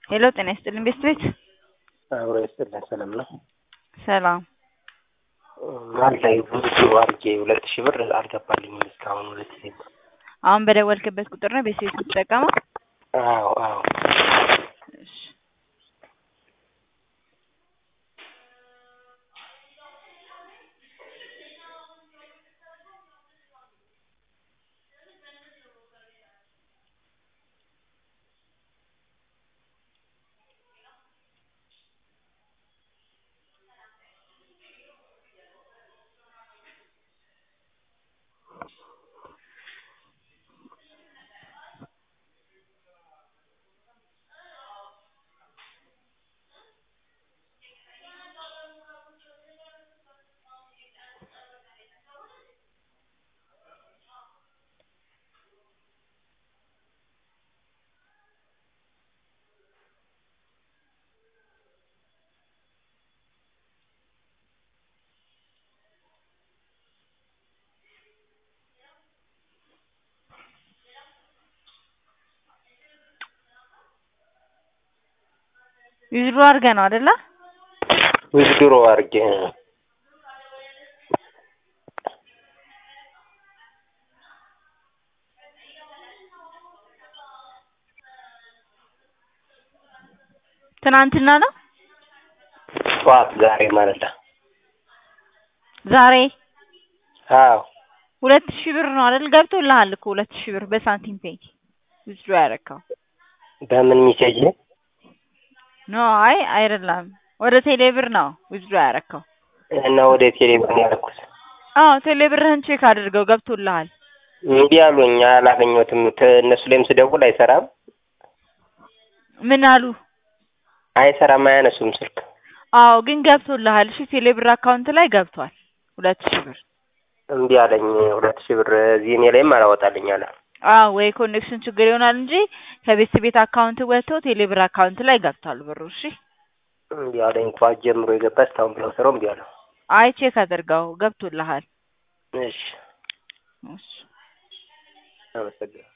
ሄሎ ጤና ይስጥልኝ ቤስት ቤት አብሮ ይስጥልን ሰላም ነው። ሰላም መሀል ላይ ብዙ አድርጌ ሁለት ሺህ ብር አልገባልኝም እስካሁን ሁለት ሺህ ብር። አሁን በደወልክበት ቁጥር ነው ቤስት ቤት የምትጠቀመው? አዎ አዎ እሺ ዊዝድሮ አድርገህ ነው አይደለ? ዊዝድሮ አድርጌ ትናንትና ነው ጠዋት ዛሬ ማለት ነው። ዛሬ አዎ ሁለት ሺህ ብር ነው አይደል? ገብቶልሃል እኮ ሁለት ሺህ ብር በሳንቲም ፔይ ዊዝድሮ ያደረከው በምን ሚሴጅ ኖ አይ አይደለም ወደ ቴሌ ብር ነው ዊዝድሮ ያደረከው። እና ወደ ቴሌ ብር ነው ያደረኩት። አዎ ቴሌ ብርህን ቼክ አድርገው ገብቶልሃል። እምቢ አሉኝ፣ አላገኘሁትም። ት- እነሱ ላይም ስደውል አይሰራም ምን አሉ? አይሰራም፣ አያነሱም ስልክ። አዎ ግን ገብቶልሃል። እሺ ቴሌ ብር አካውንት ላይ ገብቷል ሁለት ሺህ ብር። እምቢ አለኝ። ሁለት ሺህ ብር እዚህ እኔ ላይም አላወጣልኝ አለ። አዎ ወይ ኮኔክሽን ችግር ይሆናል እንጂ ከቤት ቤት አካውንት ወጥቶ ቴሌ ብር አካውንት ላይ ገብቷል ብሩ። እሺ እምቢ አለኝ። ጠዋት ጀምሮ የገባ እስካሁን ብለው ስራው እምቢ አለው። አይ ቼክ አድርገው ገብቶልሃል። እሺ እሺ አመሰግናለሁ።